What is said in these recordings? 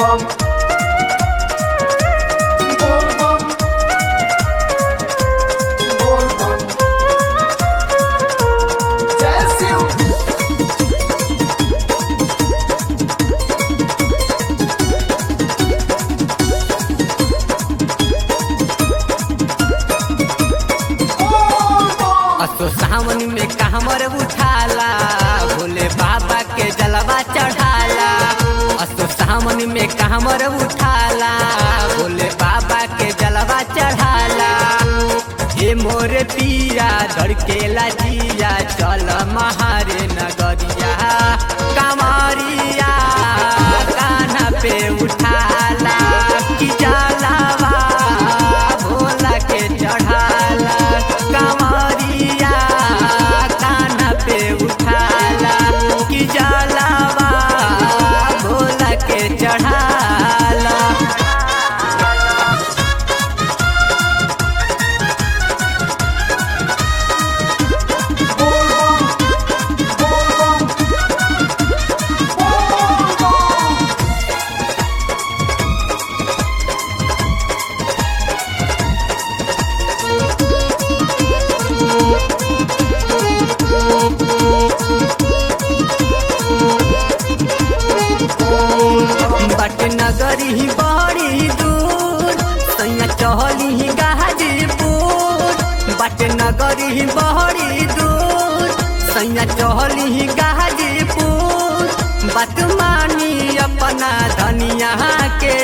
bum. Bol bum. Bol bum. Jai Shiv. Bol bum. असो सावन में कामर उठाला भोले बाबा के जलवा चढ़ाला असो सावन में कामर उठाला भोले बाबा के जलवा चढ़ाला हे मोर पिया धड़केला जिया चल महारे नगरिया कमरिया कान्हा पे उठाला कि जलावा भोला के चढ़ाला कमरिया कान्हा पे उठाला कि जलावा भोला के चढ़ाला Bol bum. Bol bum. Bol bum. बट नगरी बड़ी दूर सैया चहली गाजीपुर बट नगरी बड़ी दूर सैया चहली गाजीपुर बात मानी अपना धनिया के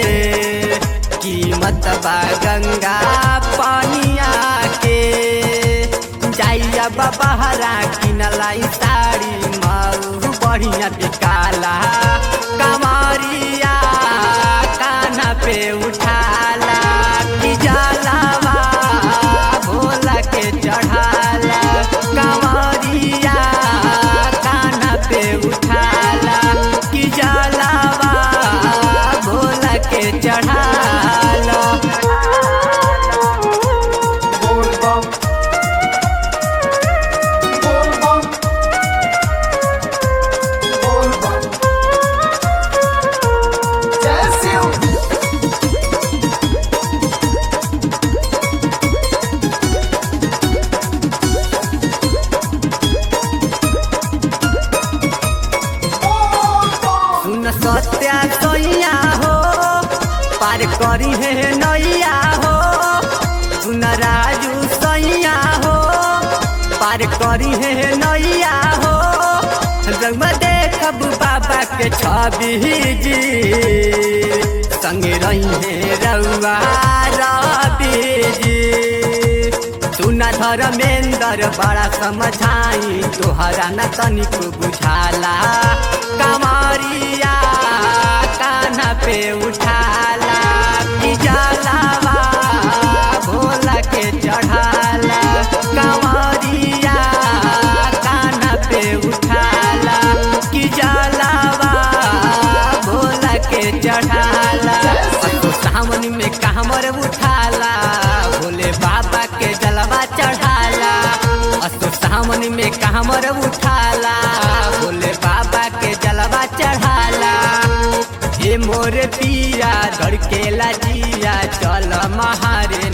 कीमत बा गंगा पानिया के जाइया बबहरा किनलाई साड़ी माऊ बढ़िया बिकाला कमरिया कान्हा पे उठाला कि जलावा भोला के चढ़ाला कमरिया कान्हा पे उठाला कि जलावा भोला के चढ़ाला Bol bum. Bol bum. Bol bum. Jai Shiv. Bol bum. सुन सत्या सैया हो पार करी है नैया हो सुन राजू सैया हो पार करी है नैया हो रंग देखब बाबा के छवि जी संग रही है रउआ रवि जी सुना धर्मेंद्र बड़ा समझाई तोहरा न तनिक बुझाला कमरिया कान्हा पे उठाला कि जलावा भोला के चढ़ाला कमरिया कान्हा पे उठाला कि जलावा भोला के चढ़ाला असो सावन में कामर उठाला भोले बाबा के जलवा चढ़ाला असो सावन में कामर उठाला भोले बाबा के जलवा चढ़ाला हे मोर पिया धड़केला जिया चल महारे